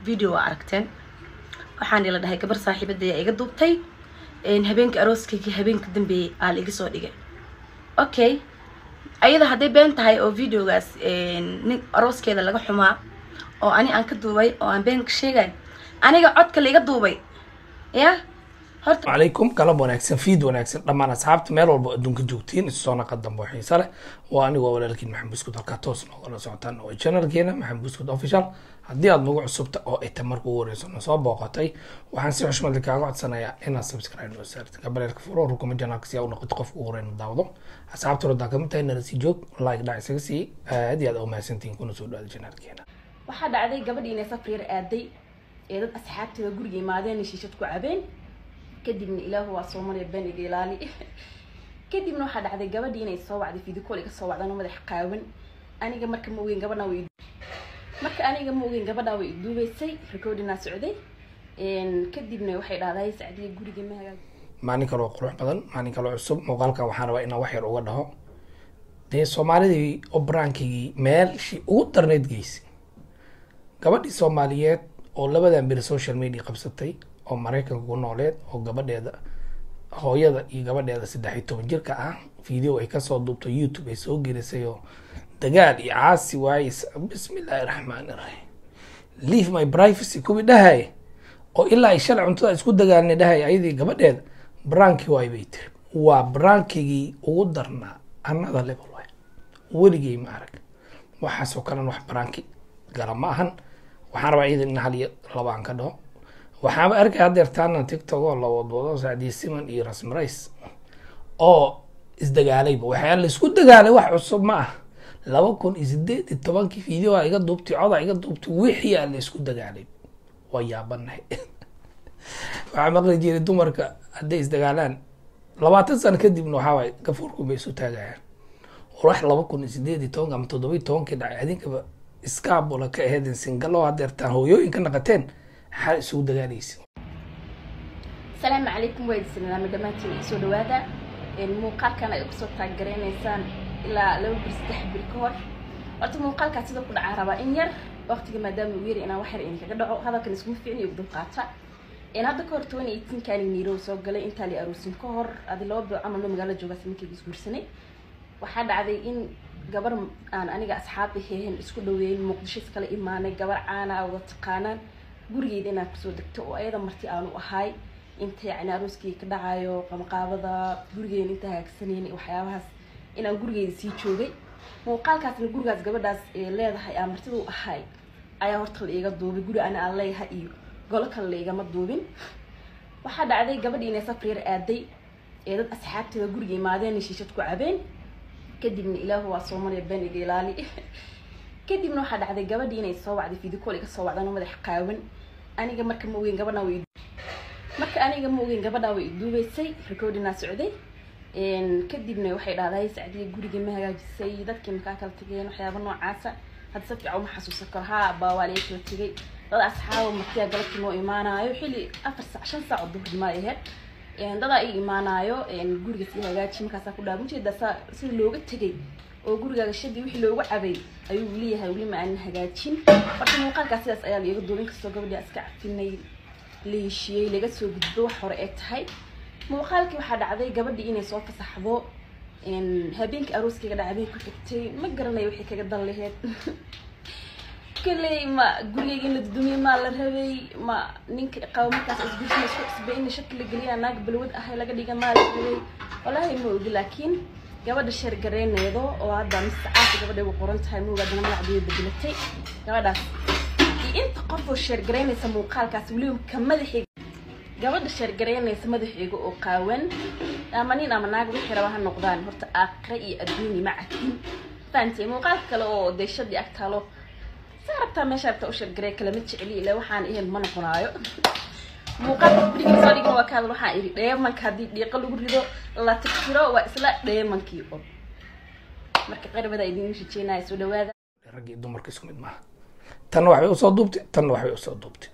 video waa aragteen waxaan ila dhahay gabar saaxiibadaya iga duubtay habeenka arooskayga habeenka dambeeyey aa la iga soo dhigay okay ayada hadday been tahay oo videogaas nin arooskeeda laga xumaa oo ani aan ka duubay oo aan been ka sheegay aniga codka la iga duubay ya horta calaykum galab wanaagsan fiid wanaagsan dhammaan asxaabta meel walba adduunka joogtiin isu soo naqa dambe oo xiise leh waa anigoo walaalkiin maxamed buskud halkaa toos noogala socotaan oo channelkeena maxamed buskud official haddii aad nagu cusubta oo ay ta marka ugu horeyso na soo booqatay waxaan si xushmad leh kaaga codsanayaa inaad subscribe noo saartid gabaleelka furo rukuma janaalka si aa u noqoto qofka ugu horeyna daawado asxaabta rodaa kamid tahay nala sii joog like dhac isaga sii aad iyo aad u mahadsantihiin kuna soo dhawaada janaalkeena waxaa dhacday gabadhii inay safar yar aaday ee dad asxaabteeda guriga imaadeen shiishad ku cabeen kadibna ilaahu waa soo maraya been iga ilaali kadibna waxaa dhacday gabadhii inay soo wacday vidicol iga soo wacdaan oo madax qaawan aniga marka ma ogeyn gabadhan way marka aniga ma ogeyn gabadhan way iduubeysay recordinaa socday kadibna waxay dhahday sacdiya guriga ma hagaag maalin kaloo qurux badan maalin kaloo cusub muuqaalkan waxaan rabaa inaan wax yar uga dhaho dee soomaalidii oo baraankigii meelshii ugu darneyd geysay gabadhii soomaaliyeed oo labadan beri social media qabsatay oo maraykanka ku nooleed oo gabadheeda hooyada iyo gabadheeda saddex iyo toban jirka ah video ay kasoo duubto youtube ay soo gelisay oo dagaal iyo caasi waaye bismillaahi raxmaani raxiim leave my privacy kuwii dhahay oo ilaa ay shalay cuntada isku dagaalnay dhahay ayadii gabadheeda branki waay bay tiri waa brankigii ugu darnaa another level waay weligay ma arag waxaasoo kalena wax branki gala ma ahan waxaan rabaa iidan in hal iyo laba aan ka dhaho waxaaba arkay hadeertaana tiktok oo la wadwado sacdiye siman iyo rasmarays oo isdagaalayba waxyaa la isku dagaalay wax cusub ma ah laba kun iyo sideed iyo tobankii videoa iga duubtay coda iga duubtay wixii aa la isku dagaalay waa yaabanahay waxaa maqli jiray dumarka hadday isdagaalaan labaatan sano kadibna waxaa waay gafuurku bay isu taagayaan wax laba kun iyo sideed iyo tobanka ama toddoba iyo tobankii dhacay adinkaba iskaabula ka aheedeen singalo hadeertaan hooyooyin ka naqateen maxaa isugu dagaalaysa asalaamu calaykum waa idinsalamaami dhammaantiin isoo dhawaada muuqaalkan ay kusoo taaggaraysaan ilaa laba bir saddex bir ka hor horta muuqaalkaas sida ku dhacaa rabaa in yar waqtiga maadaama uu yari inaan wax yar idinkaga dhaco hadalkan iskuma fiicin iyo dulqaata hadda ka hor toban iyo eighteen-kaani niirow soo galay intaa la aroosin ka hor adi laba bil camal no magaalo joogaas ninkayga isguursanay waxaa dhacday in gabar aan aniga asxaab aheen isku dhaweyn muqdisho iskala imaanay gabar caana a wada taqaanaan gurigeeda inaan kusoo degto oo ayada marti aanu ahay inta yacni arooskii ka dhacayo qamqaabada gurigeena inta hagaagsanayna waxyaabahaas inaan gurigeeda sii joogay muuqaalkaasna gurigaas gabadhaas ee leedahay aan martidu ahay ayaa horta la iiga duubay guri ana aan leeyahay iyo golo kale la igama duubin waxaa dhacday gabadhii inay safar yar aaday ee dad asxaabteeda guriga imaadeen shiishad ku cabeen kadibna ilaahu waa soo maraya been iga ilaali kadibna waxaa dhacday gabadhii inay soo wacday vidicol iga soo wacdaan oo madax qaawan aniga marka ma ogeyn gabadhan way marka aniga ma ogeyn gabadhan way iduubeysay recordinaa socday kadibna waxay dhahday sacdiya guriga ma hagaajisay dadkii makaa kala tageen waxyaaba noocaasa hadda si fiican uma xasuusan karo haa baa waa laga kala tegay dad asxaaba martiya galabtii noo imaanaayo xilli afar saac shan saac oo duhurnimo ay ahayd dadaa i imaanaayo guriga sii hagaaji markaasaa ku dhaaba ujeeda saa sida looga tegay oo gurigaaga shadii wixii looga cabay ayuu leeyahay weli ma aanan hagaajin horta muuqaalkaas sidaas ayaa laiga duubin kastoo gabadhii iska cafinay la heshiiyey laga soo gudbo wax hore ee tahay muuqaalkii waxaa dhacday gabadhii inay soo fasaxdo habeenkii arooskayga dhacday ku xigtay ma garanayo waxay kaga dan laheyd kaley ma gurigayga in la dudumiye maa la rabay ma ninka qabo markaas isgursina isku cusbay in shaki la geliya naag balwad ahay laga dhiga maa la rabay walaahi ma ogi laakiin gabadha sheergareyneedo oo hadda misacaasa gabadhay u qoran tahay moogaadana magacdeeda bedelatay gabadhaas iyo inta qof oo sheergaraynaysa muuqaalkaas weliba ka madaxeyga gabadha sheergaraynaysa madaxeyga oo qaawan ama nin ama naag wixii raba ha noqdaan horta aakhira iyo adduunya ma cadin fahamtay muuqaalka kale oo deeshadii ag taalo saa rabtaa meesha rabtaa u sheergaray kalama jeceli ilaa waxaan ahayn ma noqonaayo muuqaalka guriga soo dhigin waa ka hadal waxaan idhi dheemanka haddii dhiiqo lagu rido la tirtiro waa isla dheemankii un marka qarabada idin rajeynaya soo dhawaada raggii dumarka isku mid maaha tanna waxbay usoo duubtay tanna waxbay usoo duubtay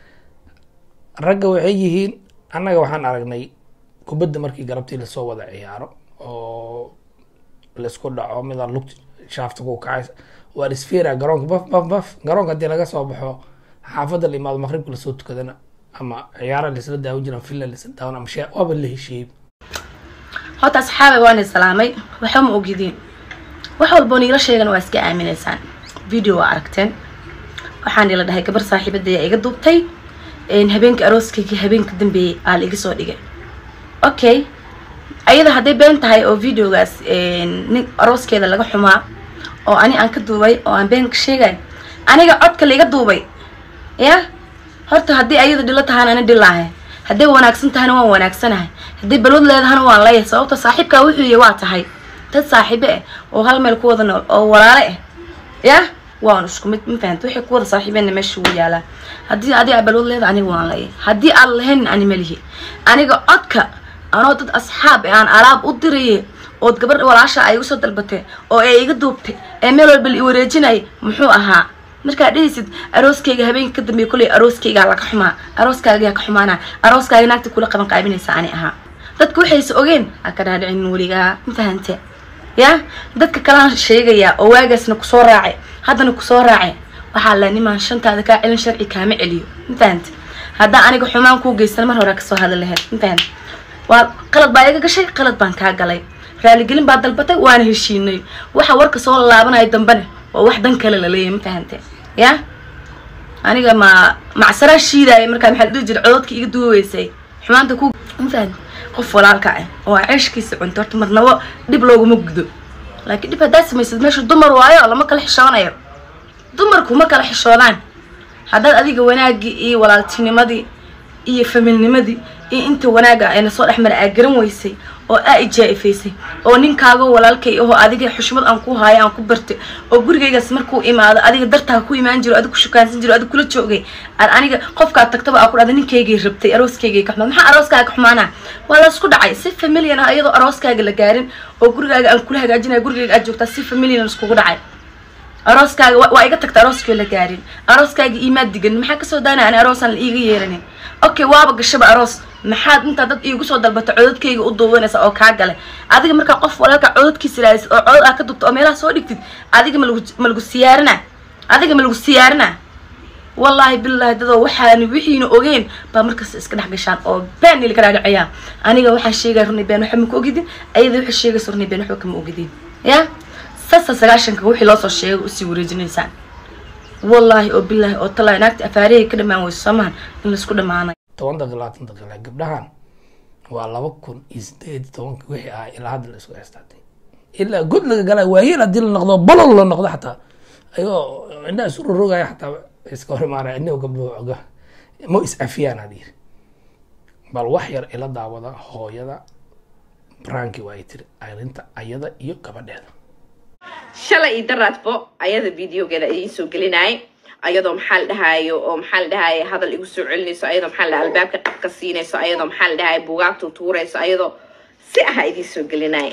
ragga waxay yihiin annaga waxaan aragnay kubadda markii galabtii lasoo wada ciyaaro oo laisku dhaco midaan lugta shaafta ku kacaysa waa isfeera garoonka baf baf baf garoonka haddii laga soo baxo xaafadda la imaado maqribka lasoo tukadana ama ciyaara laisla daawan jiran filla laisla daawan ama shee waaba la heshiiyey horta asxaabay waan islaamay waxba ma ogidiin wax walboo niila sheegan waa iska aaminaysaan video waa aragteen waxaan ila dhahay gabar saaxiibadaya iga duubtay habeenka arooskayga habeenka dambeeyey aa la iga soo dhigay okay ayada hadday been tahay oo videogaas nin arooskeeda laga xumaa oo ani aan ka duubay oo aan been ka sheegay aniga codka la iga duubay ya horta haddii ayada dhilo tahana ani dhilaahay hadday wanaagsan tahana waan wanaagsanahay haddii balwad leedahana waan leeyahay sababta saaxiibkaa wuxuu yihi waa tahay dad saaxiibe ah oo hal meel ku wada nool oo walaale ah ya waan isku mid ma fahamta waxay ku wada saaxiibeenna meesha ugu yaalaa haddii adi aa balwad leeda aniga waan leeyahay haddii aan lahayn ani malihi aniga codka anoo dad asxaab ee aan alaab u diraye ood gabadh walaasha ay igu soo dalbatay oo ay iga duubtay ee meel walba la i wareejinayay muxuu ahaa markaad dhehaysid arooskayga habeenka ka dambeeya kolley arooskaygaa laga xumaa arooskaagaa ka xumaana arooskaaga naagta kula qaban qaabinaysa ani ahaa dadka waxayse ogeen ha ka dhaadhicin weligaa ma fahante ya dadka kalaan sheegayaa oo waagaasna kusoo raacay haddana kusoo raacay waxaa la nimaan shantaada kaa celin sharci kaama celiyo ma fahante haddaan aniga xumaan kuu geysana mar hore kasoo hadli lahayd ma fahante waa qalad baa iga gashay qalad baan kaa galay raaligelin baa dalbatay waana heshiinay waxa warka soo laabanaya dambene waa wax dan kale laleeyahay ma fahante ya aniga ma macsaraa shiidaya markaa maxaa la dhihi jira cododka iga duuweysay xumaanta ku ma fahante qof walaalka ah oo aa ceeshkiisa cunto horta marnabo dhib looguma gudo laakiin dhib haddaad samaysad meesha dumar waayo lama kala xishoonayo dumarku ma kala xishoodaan haddaad adiga wanaagii iyo walaaltinimadii iyo familnimadii iyo inta wanaaga ayna soo dhexmara aa garan weysay oo aa ijaa-ifaysay oo ninkaaga walaalkay ahoo adiga xushmad aan ku haayo aan ku bartay oo gurigaygaas markuu imaado adiga dartaa ku imaan jiro adig ku shukaansan jiro adig kula joogay aan aniga qofkaad tagtaba aa ku dhahda ninkaygay rabtay arooskaygay ka xumaad maxaa arooskaaga ka xumaana waa laysku dhacay si familian ah iyadoo arooskaaga la gaarin oo gurigaaga aan kula hagaajinaya gurigayga aad joogtaa si familian iskugu dhacay arooskaaga waa iga tagta arooskii la gaarin arooskaaga iimaad digan maxaa kasoo daana ani aroosaan la iiga yeeranin okay waaba gashaba aroos maxaad intaa dad iigu soo dalbata cododkayga u duubanaysa oo kaa galay adiga markaa qof walaalka cododkiisa ilaalisid oo codod aa ka dubta oo meelaha soo dhigtid adiga malagu ma lagu siyaarina adiga ma lagu siyaarina wallaahi bilaahi dadoo waxaani wixiina ogeyn baa markaas iska dhex gashaan oo been ili ka dhaadhiciyaan aniga waxaan sheegaya runay been waxba maka ogidin ayada waxay sheegaysa runay been waxba kama ogidin ya sasa sagaashanka wixii loo soo sheegay usii wareejinaysaan wallaahi oo bilaahi oo talaahi naagta afaarihey ka dhamaan weyso soomahan in laisku dhamaanayo toban daqiiq labaatan daqiiq gabdhahan waa laba kun iyo sideed iyo tobanka wixii ahaa ilaa hadda la isku heestaatay ilaa god laga galay waayeel haddii la noqdo balol la noqdo xataa ayagoo indhaha isu rorogaya xataa iska hor imaanaya inago gabdho oga ma is-afiyaan had yiri bal wax yar ila daawada hooyada branki waa ay tiri arrinta ayada iyo gabadheeda shalay iyo daraadbo ayada videogeeda idiin soo gelinayay ayadoo maxaa la dhahaayo oo maxaa la dhahaaye hadal igu soo celinayso ayadoo maxaa la dhaha albaabka qabka siinayso ayadoo maxaa la dhahaye buugaagta tuurayso ayadoo si aha idiin soo gelinaya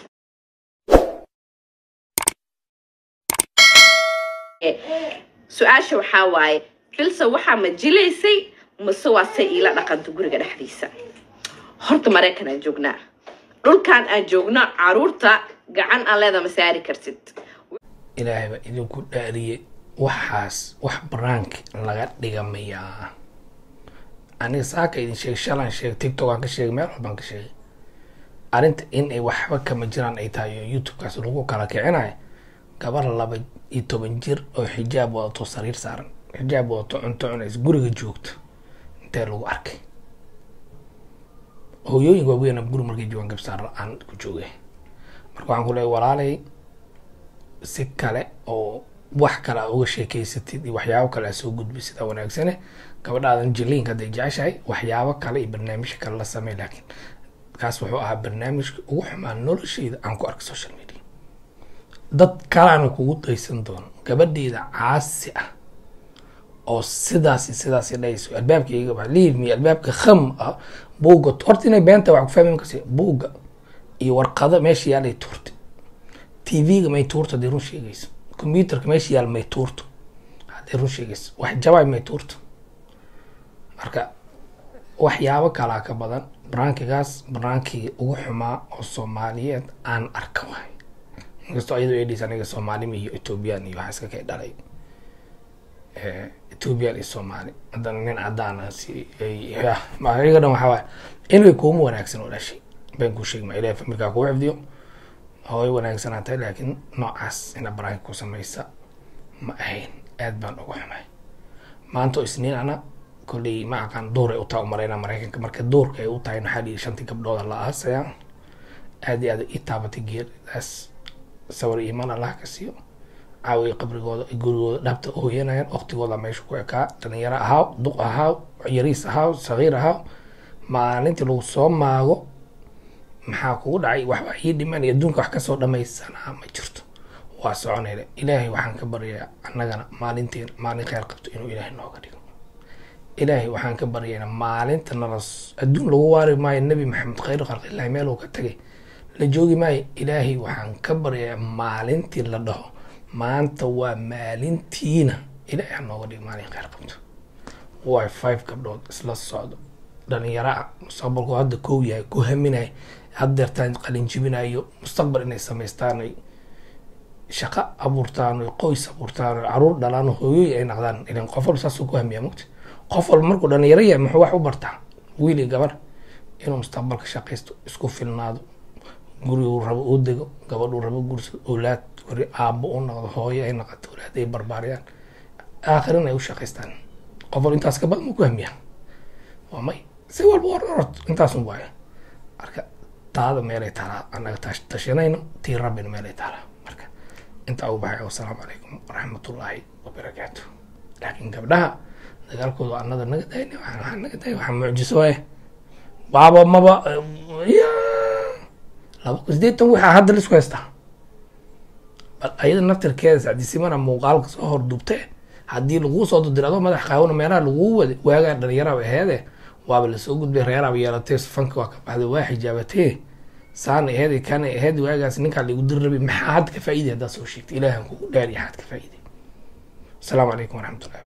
su-aasha waxaa waaye filsa waxaa ma jilaysay mase waa say iila dhaqanto guriga dhexdiisa horta maraykan aan joognaa dhulkan aan joogno caruurta gacan aan leeda ma saari kartid ilaahay baa idinku dhaariyey waxaas wax baraanki laga dhigamayaa aniga saaka idin sheegay shalaan sheegay tiktok aan ka sheegay meel walbaan ka sheegay arrinta in ay waxba kama jiraan ay tahay oo youtube-kaas lagu kala kicinayo gabar laba iyo toban jir oo xijaab wadato sariir saaran xijaab wadato cunto cunaysa guriga joogto intee lagu arkay hooyooyinka waaweyn guri markay joogaan gabsaar la-aan ku joogay marka waxaan ku leeyahay walaalay si kale oo wax kale aa uga sheekeysatid iyo waxyaabo kale aa soo gudbay sidaa wanaagsane gabadhaadan jiliinka hadday jeceshahay waxyaabo kale iyo barnaamijka kale la samey laakiin kaas wuxuu ahaa barnaamijka ugu xumaa nolosheyda aan ku arkay social media dad kalaana kugu daysan doono gabadheeda caasi ah oo sidaas sidaas dhayso albaabka iga bax leave me albaabka kham ah buugga horta inay beenta wax ku fahmi markas buugga iyo warqado meesha yaalay tuurtay tv-ga may tuurto hadday run sheegayso computerka meesha yaal may tuurto hadday run sheegayso wax jabaay may tuurto marka waxyaabo kalaa ka badan baraankigaas baraankii ugu xumaa oo soomaaliyeed aan arka waay inkastoo iyadoo edhis aniga soomaalima iyo ethoobiyan iyo waxaa iska kay dhalay ethiopia iyo soomaali haddana nin cadaan ah si ay iyaga dhan waxaa waay inay kuuma wanaagsan oo dhashay baan kuu sheegi maa ilahay famirkaa kuu xifdiyo hooy wanaagsanaa tahay laakiin noocaas ina baraanka ku samaysa ma ahayn aad baan uga xumay maanta oo isniin ana kolley ma aqaan duur ay u tahay umalaynaa maraykanka marka duurka ay u tahay waxaa dhihi shantii gabdhooda la aasaya aad iyo aad ii taabatay geeridaas sawir iimaan allah ka siiyo caawiya qabrigooda gurigooda dhabta ooyanayaan waqtigooda meesha ku ekaa dhalinyaro ahaaw duq ahaaw yariis ahaaw sagiir ahaaw maalintii lagu soo maago maxaa kugu dhacay waxba ii dhimanaya adduunka wax kasoo dhamaysanaa ma jirto waa soconayna ilaahay waxaan ka baryayaa annagana maalinteena maalin kheyr qabto inuu ilaahay nooga dhigo ilaahay waxaan ka baryaynaa maalinta nala adduun lagu waari maayo nebi maxamed khayr khalqillahi meel uu ka tagay la joogi maayo ilaahay waxaan ka baryayaa maalintii la dhaho maanta waa maalintiina ilaahay ha nooga dhigo maalin kheyr qabto way five gabdhood isla socdo dhalinyaro ah mustaqbalku hadda kow yahay ku haminay haddeertaan qalin jibinayo mustaqbal inay samaystaan ay shaqo abuurtaan oy qoys abuurtaan oy caruur dhalaan oo hooyoy ay naqdaan ilan qof walba saasuu ku hamiyaa mogta qof walba markuu dhalinyaro yahay muxuu wax u bartaa wiil iyo gabar inuu mustaqbalka shaqaysto isku filnaado guriguu rabo uu dego gabadhuu rabo gursado awlaad wari aabbo u noqdo hooyo ay noqoto awlaad ay barbaariyaan aakhirin ay u shaqaystaan qof walba intaas ka badan muu ku hamiyaa waa may si walba war orod intaasun waayo marka taada meelay taalaa annaga tashanayno tii rabbina meelay taalaa marka intaa u baxay wasalaamu calaykum waraxmatullaahi wabarakaatu laakiin gabdhaha dagaalkooda annada naga dayna waxaa naga day waxaa mucjiso waaye baaba maba ya laba kun sideetan waxaa hadda laisku haystaa bal ayada naftirkeeda sacdisimana muuqaalka soo hordubte haddii laguu soo dudira adoo madax qaawona meelaha laguu wada waagaa dhalinyaraba aheede waaba lasoo gudbay reeraaba yeelatay fanka waa ka baxday waa xijaabatee saana aheed kana aheed waagaas ninkaa laigu dir rabay maxaa had ka faa'iday haddaad soo sheegtay ilaahan kugu dhaariya xaad ka faa'iday asalaamu calaykum waraxmatullahi